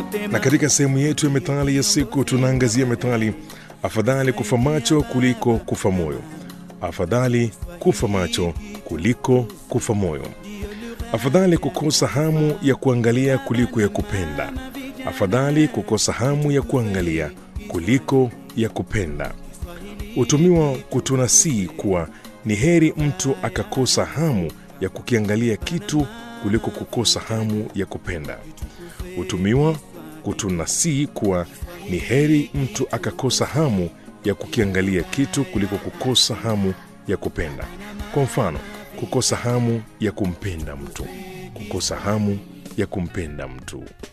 Na katika sehemu yetu ya methali ya siku tunaangazia methali afadhali kufa macho kuliko kufa moyo. Afadhali kufa macho kuliko kufa moyo. Afadhali kukosa hamu ya kuangalia kuliko ya kupenda. Afadhali kukosa hamu ya kuangalia kuliko ya kupenda. Hutumiwa kutunasii kuwa ni heri mtu akakosa hamu ya kukiangalia kitu kuliko kukosa hamu ya kupenda. Hutumiwa kutunasii kuwa ni heri mtu akakosa hamu ya kukiangalia kitu kuliko kukosa hamu ya kupenda. Kwa mfano, kukosa hamu ya kumpenda mtu, kukosa hamu ya kumpenda mtu.